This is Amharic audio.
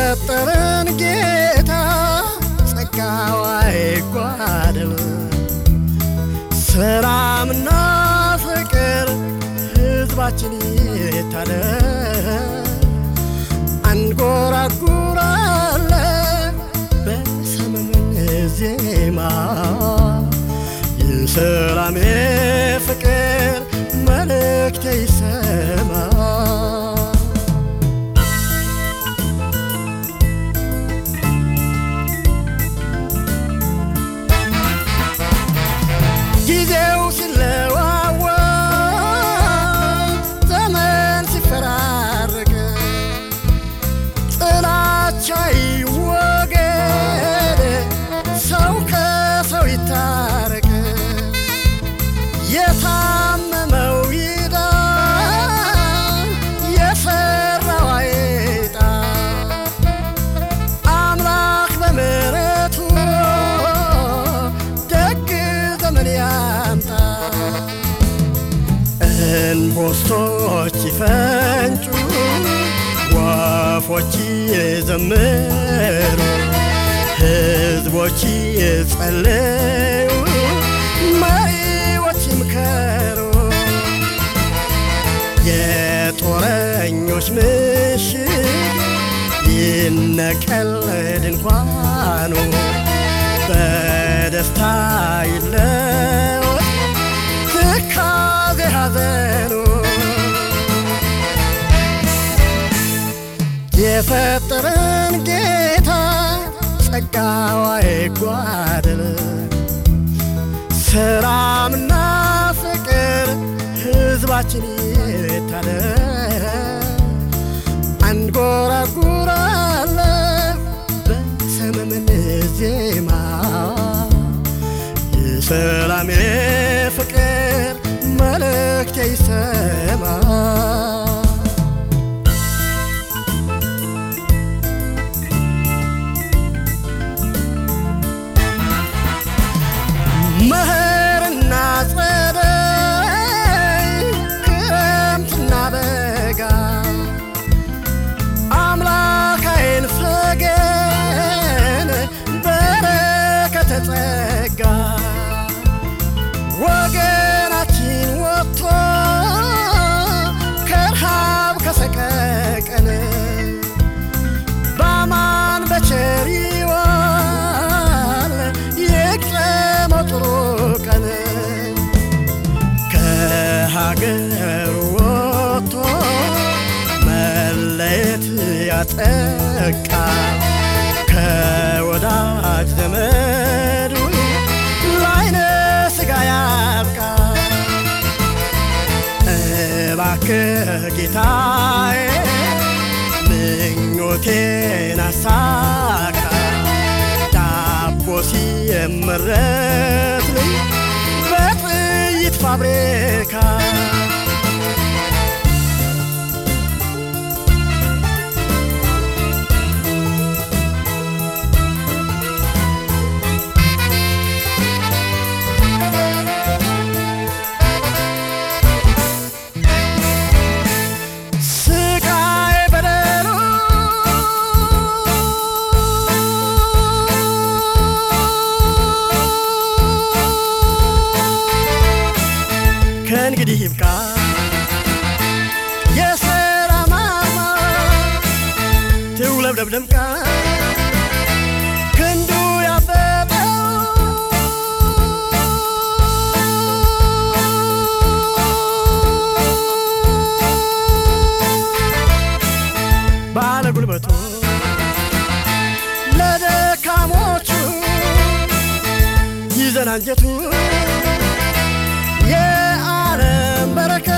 የፈጠረን ጌታ ጸጋው አይጓደል ሰላምና ፍቅር ሕዝባችን ይታደል አንጎራጉራለ በሰመመን ዜማ የሰላም ፍቅር መልእክት ይሰማ ጊዜው ሲለዋወጥ ዘመን ሲፈራረቅ ጥላቻ ይወገድ ሰው ከሰው ይታረቅ የታመመው ይዳን የፈራው አይጣ አምላክ በምሕረቱ ደግ ዘመን ያምጣ እንቦስቶች ይፈንጩ ወፎች ይዘምሩ ሕዝቦች ይጸልዩ መሪዎች ይምከሩ የጦረኞች ምሽግ ይነቀል ድንኳኑ በደስታ ይለወጥ ትካዜ ሐዘኑ የፈጠረን ጌታ ጸጋው አይጓደል ሰላምና ፍቅር ሕዝባችን ይታደል አንጎራጉራለ በሰመመን ዜማ የሰላም ፍቅር መልእክት ይሰማ መኸርና ጸደይ ክረምትና በጋ አምላክ አይንፈገን በረከተ ጸጋ ወገናችን ወጥቶ ከረሃብ ከሰቀቀን በአማን በቸር ይዋል ይቅረመው ጥሩ ቀን ከሀገር ወጥቶ መለየት ያጠቃ ከወዳጅ ዘመዱ ላይነ ስጋ ያብቃ እባክህ ጌታዬ ምኞቴን አሳካ ዳቦ ሲመረትልኝ በጥይት ፋብሪካ ስቃይ በደሉ ከእንግዲህ ይብቃ የሰላም አርማ ትውለብለብ ደምቃ ክንዱ ያበጠው ባለ ጉልበቱ ለደካሞቹ ይዘን አንጀቱ የዓለም በረከት